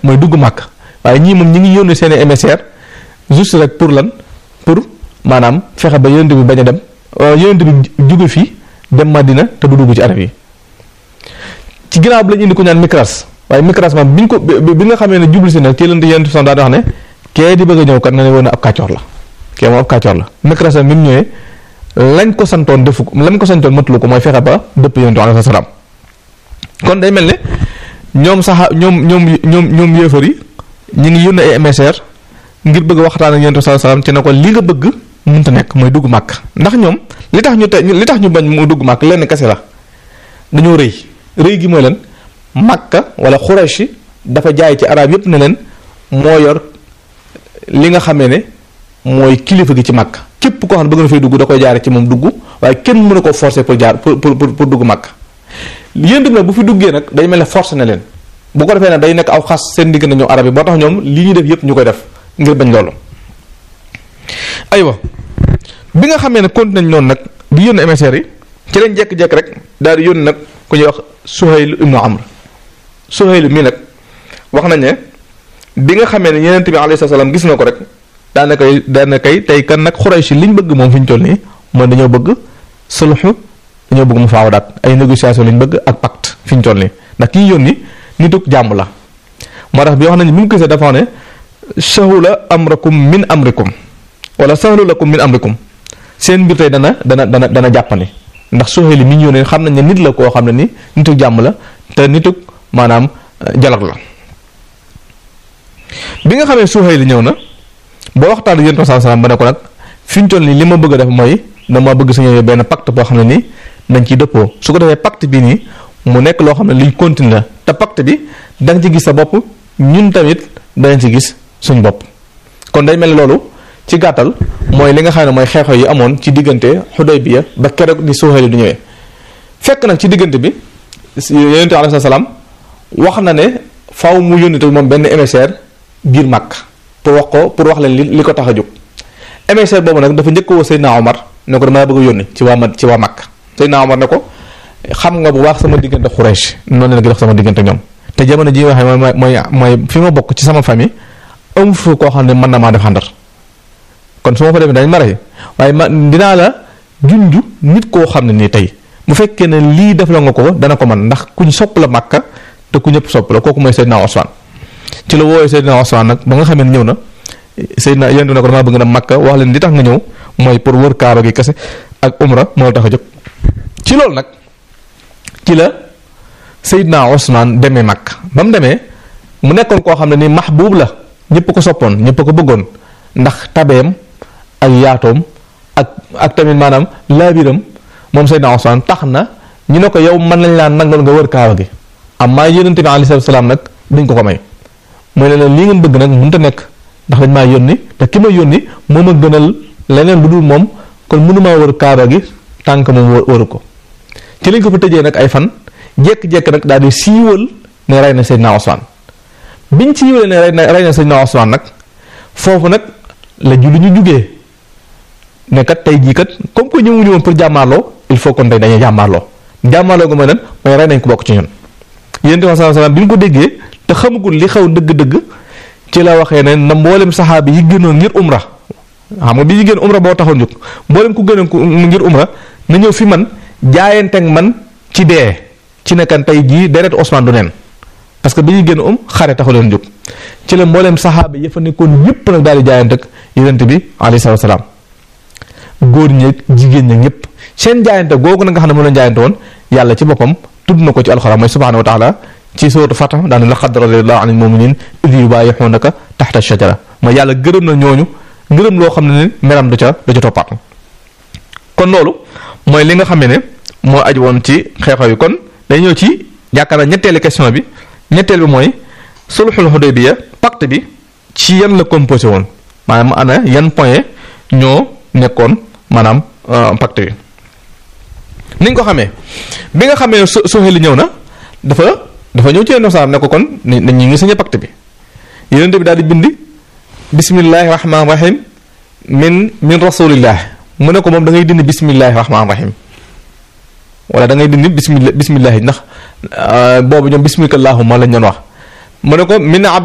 mooy dugg màkk waaye ñii moom ñi ngi yónnee seen émissaire juste rek pour lan pour maanaam fexe ba yonent bi bañ a dem yonent bi jóge fii dem Madina te du dugg ci arab yi ci ginnaaw bi lañu indi ko ñaan Mikras waaye Mikras moom bi ñu ko bi nga xamee ne jublu si nag ci leen di yonent bi daal di wax ne kee di bëgg a ñëw kat na ne woon ab kàccoor la kee moom ab kàccoor la Mikras bi mu ñëwee lañ ko santoon defu ko lañ ko santoon matulu ko mooy fexe ba dëpp yonent bi alayhi salaam kon day mel ne ñoom sax ñoom ñoom ñoom ñoom yéefar yi ñu ngi yónnee ay émissaire ngir bëgg waxtaan ak yonent bi salaam ci ne ko li nga bëgg mënta nekk mooy dugg màkk ndax ñoom li tax ñu te li tax ñu bañ mu dugg màkk lenn kese la dañoo rëy rëy gi mooy leen màkka wala Quraysh dafa jaay ci arab yépp ne leen moo yor li nga xamee ne mooy kilifa gi ci màkk képp koo xam ne bëgg na fay dugg da koy jaare ci moom dugg waaye kenn mënu ko forcer pour jaar pour pour pour dugg màkk yéen nag bu fi duggee nag day mel ne force na leen bu ko defee nag day nekk aw xas seen digg na ñoom arab yi boo tax ñoom li ñuy def yépp ñu koy def ngir bañ loolu aywa bi nga xamee ne continué nañ noonu nag di yónni émissaires yi ci lañ jekk-jekk rek daal di yónni nag ku ñuy wax Suhayl ibnu Amr Suhayl mii nag wax nañ ne bi nga xamee ne Yonent bi alayhi salaam gis na ko rek daana koy daana kay tey kan nag Quraysh liñ bëgg moom fi ñu toll nii mooy dañoo bëgg sulhu dañoo bëgg mu faaw daat ay négociation lañ bëgg ak pacte fi ñu toll nii ndax kii yónni nituk jàmm la moo tax bi wax nañ bi mu gisee dafa ne sahula amrakum min amrikum wala sahlu lakum min amrikum seen mbir tey dana dana dana dana jàppandi ndax Suhayl mi ñu yónnee xam nañ ne nit la koo xam ne ni nituk jàmm la te nituk maanaam dialogue la bi nga xamee Suhayl ñëw na ba waxtaan ak yonent bi sallallahu alayhi wasallam ba ne ko nag fi ñu toll nii li ma bëgg a def mooy dama bëgg suñu benn pacte boo xam ne nii dañ ciy dëppoo su ko defee pacte bi nii mu nekk loo xam ne liñ continue la te pacte bi da nga ci gis sa bopp ñun tamit danañ ci gis suñ bopp kon day mel ni loolu ci gàttal mooy li nga xam ne mooy xeexoo yi amoon ci diggante Xudaybiya ba keroog di Suhayl du ñëwee fekk nag ci diggante bi yonent bi alayhi salaam wax na ne faw mu yónni te moom benn émissaire biir Makka pour wax ko pour wax leen li li ko tax a jóg émissaire boobu nag dafa njëkk woo Seydina Omar ne ko dama bëgg a yónni ci waa ma ci waa Makka Seydina Omar ne ko xam nga bu baax sama diggante Quraysh noonu la gi dox sama diggante ñoom te jamono ji waxee mooy mooy mooy fi ma bokk ci sama famille amu fi koo xam ne mën na maa def xandar kon su ma fa demee dañ ma rey waaye ma dinaa la junj nit koo xam ne nii tey bu fekkee ne lii def la nga ko dana ko mën ndax kuñ sopp la Makka te ku ñëpp sopp la kooku mooy Seydina Osman ci la wooyee Seydina Osman nag ba nga xamee ne ñëw na Seydina yéen ne ko damaa bëgg na Makka wax leen li tax nga ñëw mooy pour wër kaaro gi kese ak umra moo tax a jóg ci loolu nag ci la Seydina Osman demee Makka ba mu demee mu nekkoon koo xam ne ni mahbuub la ñëpp ko soppoon ñëpp ko bëggoon ndax tabeem ak yaatoom ak ak tamit maanaam laabiram moom Seydina Osman tax na ñu ne ko yow mën nañ laa nangoon nga wër kaaba gi amma yonente bi alayhi salaam nag dañ ko ko may mooy ne leen lii ngeen bëgg nag mënut a nekk ndax dañ maa yónni te ki ma yónni moom a gënal leneen lu dul moom kon mënumaa wër kaaba gi tànk moom wëru ko ci lañ ko fa tëjee nag ay fan jekk-jekk nag daal di siiwal ne rey na Seydina Osman biñ siiwalee ne rey na rey na Seydina Osman nag foofu nag la julli ñu jugee ne kat tey jii kat comme que ñëwuñu woon pour jàmmaarloo il faut kon tey dañuy jàmmaarloo jàmmaarloo gu mooy lan mooy rey nañ ko bokk ci ñun yéen tamit sallallahu alayhi wasallam bi ñu ko déggee te xamagul li xew dëgg-dëgg ci la waxee ne na mboolem saxaabi yi gënoon ngir umra xam nga bi ñu gën umra boo taxoon jóg mboolem ku gënoon ngir umra na ñëw fi man jaayanteeg man ci dee ci nekkan tey jii deret Ousmane du neen parce que bi ñu génn um xare taxu leen jóg ci la mboolem saxaaba yi fa nekkoon yépp nag daal di jaayanteeg yonent bi alayhi salaatu wasalaam góor ñeeg jigéen ñeeg ñëpp seen jaayante googu na nga xam ne moom lañ jaayante woon yàlla ci boppam tudd na ko ci alxuraan mooy subhaanahu wa taala ci suuratu Fath daane laqad radiyallahu anil mu'minin idh yubayi'unaka tahta shajara mooy yàlla gërëm na ñooñu ngërëm loo xam ne ne meram da ca da ca toppaat kon loolu mooy li nga xam ne moo aju woon ci xeexoo yi kon day ñëw ci yaakaar naa ñetteelu question bi ñetteel bi mooy sulhul Hudaybiya pacte bi ci yan la composé woon maanaam ana yan point ñoo nekkoon maanaam pacte bi ni nga ko xamee bi nga xamee su Suhayl ñëw na dafa dafa ñëw ci yenn saam ne ko kon ni ñu ngi signé pacte bi yonent bi daal di bind bismillahi rahmaani rahim min min rasulillah mu ne ko moom da ngay dindi bismillahi rahmaani rahim wala da ngay dindi bismillah bismillahi ndax boobu ñoom bismika allahumma lañ doon wax mu ne ko min